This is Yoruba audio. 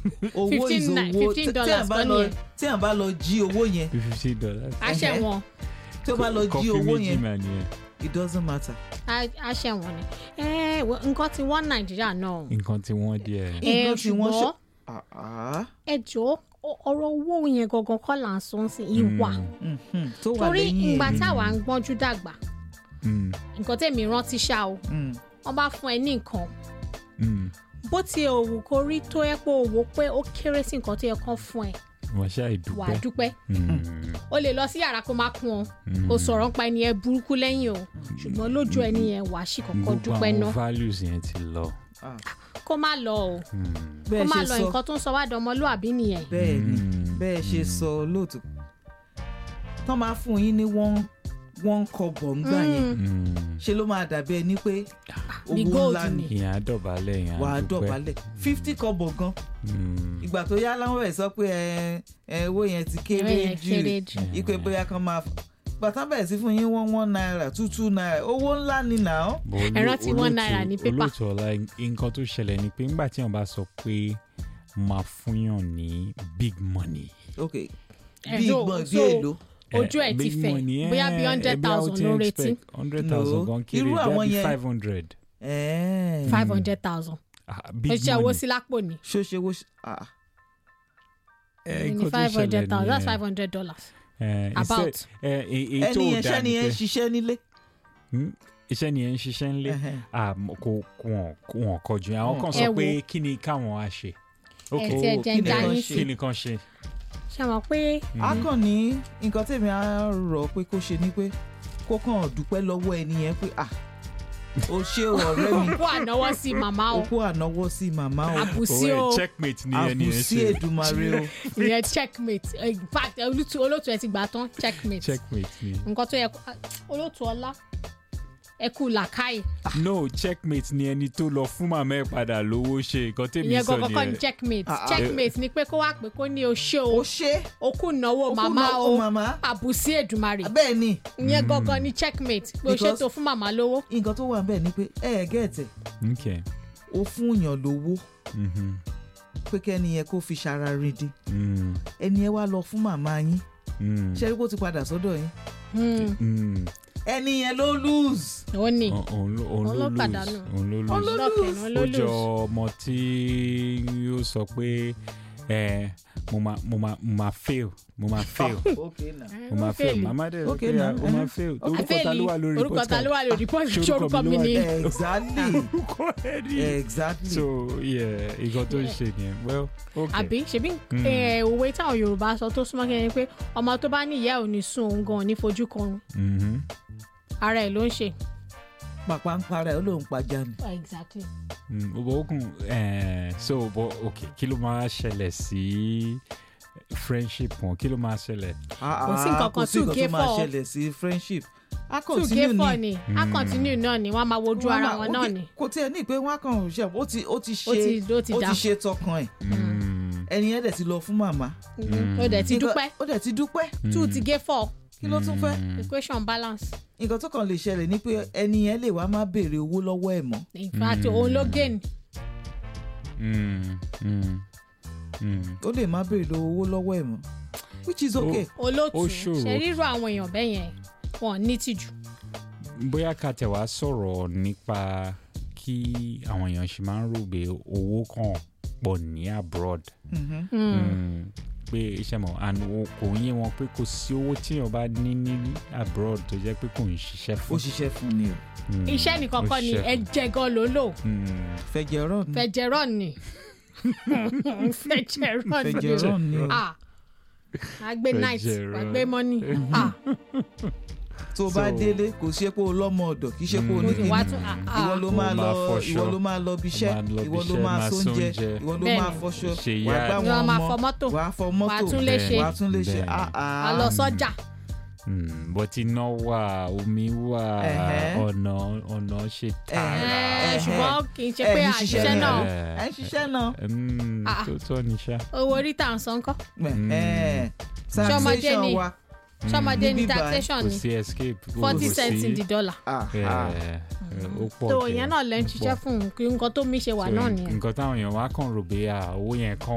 owó is 15 na- owó 15 tí à dollars bá kọ́ lọ nìyẹn. tí à bá lọ jí owó yẹn fifty dollars. aṣẹ Ẹhẹ́. wọn tí ó bá lọ jí kọfí owó méjì yẹn mà nìyẹn. it doesn't matter. aṣẹ wọn ni ẹ wọ- nǹkan tí wọ́n nàìjíríà náà nǹkan tí wọ́n díẹ̀. ẹ nǹkan tí wọ́n ṣe- ṣùgbọ́n Ah, ah. ẹ jọ ọ̀rọ̀ owó yẹn gangan kọ́ là ń sọ sí ìwà Mhm. tó wà torí lẹ́yìn ìgbà ẹ̀. táwa ń gbọ́njú dàgbà Mm, nǹkan tẹ̀mí rántí ṣá o Mm. wọ́n bá fún ẹ ní nǹkan mm. bó ti òwò kó rí tó yẹ pé òwò pé ó kéré sí nǹkan tó yẹ kán fún ẹ wọ́n ṣáà wàá dúpẹ́. dúpẹ́ Mm, o lè lọ sí yàrá kó má kún ọ mm. o sọ̀rọ̀ nípa ẹni yẹn burúkú lẹ́yìn o ṣùgbọ́n lójú ẹni yẹn wàá sì kọ́kọ́ gbogbo dúpẹ́ àwọn náà values yẹn ti lọ. Ah, kó má lọ o Mm, kó bẹ́ẹ̀ má ṣe lọ sọ nǹkan tó ń sọ wá dọmọlúàbí nìyẹn bẹ́ẹ̀ ni Mm. bẹ́ẹ̀ ṣe Mm. sọ lóòótọ́ tán máa fún yín ní wọ́n wọ́n kọ́bọ̀ ńgbà yẹn mm. ṣe ló máa dàbí ẹni pé Bí owó gold ńlá ni ni. ìyẹn á dọ̀bálẹ̀ ìyẹn á wà á dúpẹ́. dọ̀bálẹ̀ fifty kọ́bọ̀ gan Mm, ìgbà tó yá láwọn ẹ̀ sọ pé ẹ ẹ owó yẹn ti kéré Owó yẹn jù kéré jù. ipe bóyá kan máa bàtà bẹ̀rẹ̀ sí fún yín one one naira two two naira owó ńlá ni nà án. bọ̀ Ẹ olú- rántí one naira ní pépà. olóòtú ọ̀la nǹkan tó ṣẹlẹ̀ ni pé ńgbà tí wọ́n bá sọ pé máa fúnyàn ní big money. ok Ẹ bí so- ìgbọ̀n bí so- èlò ojú ẹ ti big fẹ̀ money, bóyá eh, bí hundred eh, bí a ó thousand ti ló expect retí hundred No. thousand gan kéré Irú bí àwọn i yẹn- five hundred. ẹ̀ẹ́n. five hundred thousand big ẹ ṣe owó money. sí lápò ni ṣó ṣe wó ṣe ah Eh, ní nǹkan tó five hundred ṣẹlẹ̀ thousand that's nìyẹn. five hundred dollars Eh, about. instead, eh, èyí tó ẹni yẹn dáa ṣẹ́ni ni yẹn pé- ṣiṣẹ́ nílé. Hmm? iṣẹ́ ni ẹ̀ ń ṣiṣẹ́ ńlé Ẹhẹ́n. Ah, m- kò kò wọ́n kọjú yẹn àwọn kan Ẹ sọ wo. pé kí ni káwọn á ṣe. ẹ ti Oh, ẹ jẹ́ kí ń ni já wọ́n yín ṣe? sí kí ni kan ṣe. ṣe mọ̀ pé a kàn ní nǹkan tèmi á rọ̀ pé kó ṣe ni pé kó kàn dúpẹ́ lọ́wọ́ ẹni yẹn pé ah o ṣé o ọ̀rẹ́ mi kó ànáwọ́ sí màmá o okú ànáwọ́ sí màmá o àbùsí Owó o ẹ̀ checkmate ni ẹni yẹn àbùsí ṣe. èdùmarè o ìyẹn checkmate in fact olótú olótú ẹ ti gbà tán checkmate checkmate ni. nǹkan tó yẹ kó olótú ọlá ẹ kú làkàì no checkmate ni ẹni tó lọ fún màmá ẹ̀ padà lówó ṣe nǹkan tèmi ìyẹn sọ gangan kọ́ ni nìyẹn. checkmate Ah, ah. checkmate ni pé kó wá pé kó ní o ṣé o o ṣé o kú náwó okú màmá náwó o màmá àbùsí èdùmarè bẹ́ẹ̀ ni ìyẹn gangan ni checkmate pé o Because- ṣètò fún màmá lówó nǹkan tó wà bẹ́ẹ̀ ni pé ẹ ẹ̀ gẹ̀ẹ́tẹ̀ okay. o fún yàn lówó Mhm. pé kẹ́ni yẹn kó fi ṣara rìndín Mm. ẹni yẹn wá lọ fún màmá yín Mm. ṣé rí kó ti padà sọ́dọ̀ yín Hmm, Mm. ẹni yẹn ló lose ó ní Òun- òun ló òun Òun ló ló lose pàdánù. òun ló Òun lose. ló lọ́kẹ̀ ní ó jọ olólùs ọmọ tí yóò sọ pé ẹ mo máa mo máa mo máa fail mo máa fail ok na mo máa fail màmá dẹ̀ Okay, pé now, ó máa uh-huh. fail orúkọ ta ló wà lórí orúkọ ta ló wà lórí post Ṣé ṣé orúkọ orúkọ mi mi ló wà ni ní- exactly orúkọ ẹ̀ rí exactly so yeah nǹkan tó ń ṣe nìyẹn well okay àbí ṣebí Mm. eh, òwe táwọn yorùbá sọ tó súnmọ́ kí ẹni pé ọmọ tó bá ní ìyá ò ní sùn òun gan ò ní fojú kan Mhm. ara ẹ̀ ló ń ṣe. pàpà ń para ẹ̀ ó lóun pàjá ni exactly. Mm, bó kún ẹ so bó ok kí ló máa ṣẹlẹ̀ sí friendship wọn kí ló máa ṣẹlẹ̀ Ah, Kò sí ah, nǹkan kò kan sí two nǹkan gay tó máa four. ṣẹlẹ̀ sí friendship a two continue gay four ni ni a Mm. continue náà ni wọ́n á máa wojú Wọ́n ara máa- wọn ok, náà ni kò tiẹ̀ ní pé wọ́n á kàn ṣe ó ti ó ti ó ṣe ti ó ti ó dà ti ṣe tọkàn ẹ̀ Mm. ẹni yẹn dẹ̀ ti lọ fún màmá Mhm. ó dẹ̀ ti Nǹkan- dúpẹ́ ó dẹ̀ ti dúpẹ́ two ti gay four kí ló tún fẹ́ Mm. equation balance nǹkan tó kàn lè ṣẹlẹ̀ ni pé ẹni yẹn lè wá má béèrè owó lọ́wọ́ ẹ̀ mọ́ in fact òun ló gain Mm. Mm. Mm. ó lè má béèrè owó lọ́wọ́ ẹ̀ mọ́ which is okay olóòtú Ó ṣòro. ṣe rírọ àwọn èèyàn bẹ́ẹ̀ yẹn wọn ní tìjú bóyá ká tẹ̀ wá sọ̀rọ̀ nípa kí àwọn èèyàn ṣe máa ń rò pé owó kan pọ̀ ní abroad Mhm. Mm. pé iṣẹ́ mọ̀ and o- kò ń yé wọn pé kò sí owó tíyàn bá ní ní abroad tó jẹ́ pé kò ń ṣiṣẹ́ ó fún. ṣiṣẹ́ fún ni o Mm. iṣẹ́ nìkan Ó kọ́ ni ṣiṣẹ́ fún. ẹ̀jẹ̀ gan ló lò Mm. fẹjẹrọ ni fẹ̀jẹ̀rọ̀ ni fẹ̀jẹ̀rọ̀ ni fẹjẹrọ ni o ah wàá gbé night Fẹ̀jẹ̀rọ̀. wàá gbé money ah tó o bá So- délé kò ṣe pé o lọ́mọ ọ̀dọ̀ kì í ṣe pé o ní Mm. kíní wàá tún ah ìwọ ah ló Ó máa máa lọ fọṣọ. ìwọ ló máa lọ bíṣẹ́ Ó máa lọ ìwọ ló bíṣẹ́, máa máa sóúnjẹ sóúnjẹ. ìwọ ló Bẹ́ẹ̀ni. máa fọṣọ Ṣe wàá yá. gbá ni wọn wọ́n máa ọmọ fọ mọ́tò wàá fọ wàá mọ́tò tún lè ṣe wàá tún lè ṣe Bẹ́ẹ̀ni. ah wàá ah lọ sọ́jà Mm. but iná wà omi wà Ẹ̀hẹ́. ọ̀nà ọ̀nà ṣe tààrà. Eh, Ẹ̀hẹ́. ṣùgbọ́n kì í ṣe Ẹ̀ pé ní àṣìṣe ṣiṣẹ́ náà ẹ ń ṣiṣẹ́ náà Mm, Ah. tó tọ́ ni ṣá. owó orí tà ń san kọ́ Ẹ̀hẹ́n. Ṣọmọdé taxation ni. wa ṣọmọdé ní Níbí báyìí, taxation kò ni sí escape. kò forty sí- cents in the dollar ah Eh, ah eh, ó pọ̀ tó jẹ́, ìyẹn náà lẹ́ ń ó ṣiṣẹ́ pọ̀. fún un kí nǹkan tó mí ṣe wà So, náà nìyẹn. nǹkan táwọn èèyàn wá kàn rò pé ah, owó yẹn kàn